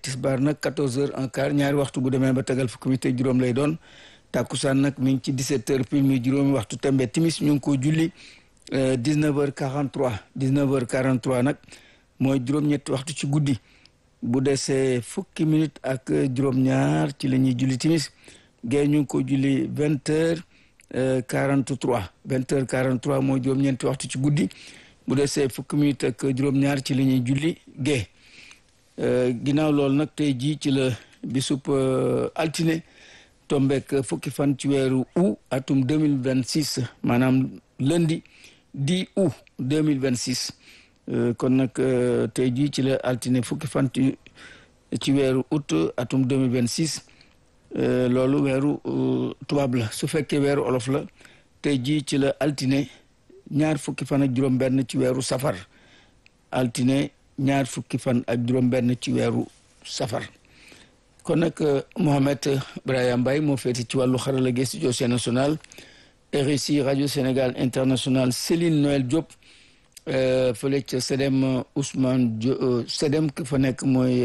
tisbaar nag 14 heures un quart ñaari waxtu bu demee ba tegal fukki minute ak juróom lay doon tàkkusaan nag mi ngi ci 17 heures pile mi juróomi waxtu tembe timis ñu ngi ko julli 19 heures 43 19 heures 43 nag mooy juróom-ñetti waxtu ci guddi bu desee fukki minute ak juróom-ñaar ci la ñuy julli timis gée ñu ngi ko julli 20 heures 43 20 heures 43 mooy juróom-ñeenti waxtu ci guddi bu desee fukki minute ak juróom-ñaar ci la ñuy julli gée ginnaaw loolu nag tey jii ci la bisub altine tombeek fukki fan ci weeru août atum 2026 maanaam lundi 10 août 2026 kon nag tey jii ci la altine fukki fan ci ci weeru août atum 2026 loolu weeru tubaab la su fekkee weeru olof la tey jii ci la altine ñaar fukki fan ak juróom benn ci weeru safar altine ñaar fukki fan ak juróom benn ci weeru safar kon nag Mohamed Brahima Mbaye moo féete ci wàllu xarala gi studio national RSI radio Sénégal international Céline Noël Diop fële ca Sedem Ousmane Diop Sedem ki fa nekk mooy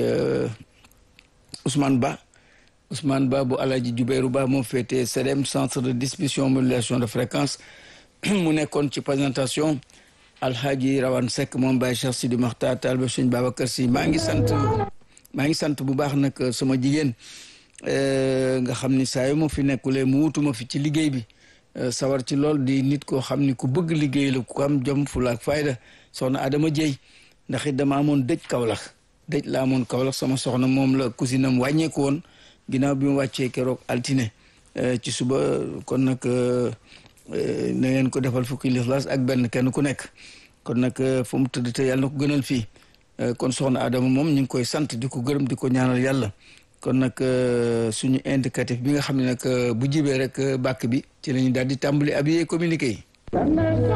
Ousmane Ba Ousmane Ba bu Alaji Jubéeru Ba moo féete Sedem centre de distribution modulation de fréquence mu nekkoon ci présentation Alhaji Rawane Seck moom Baye Cheikh Sidi Makhtar Talibé Sëñ Babacar Sy maa ngi sant maa ngi sant bu baax nag sama jigéen nga xam ni saa yu ma fi nekkulee mu wutuma fi ci liggéey bi sawar ci lool di nit koo xam ni ku bëgg liggéey la ku am jom fula ak fayda soxna Adama Dieye ndax it dama amoon dëj Kaolack dëj la amoon Kaolack sama soxna moom la cousine am wàññeeku woon ginnaaw bi mu wàccee keroog altine ci suba kon nag na ngeen ko defal fukki lixlaas ak benn kenn ku nekk kon nag fu mu tëdd te yàlla na ko gënal fii kon soxna Adama moom ñu ngi koy sant di ko gërëm di ko ñaanal yàlla kon nag suñu indicatif bi nga xam ne nag bu jibee rek bàkk bi ci la ñu daal di tàmbali habillé communiqué yi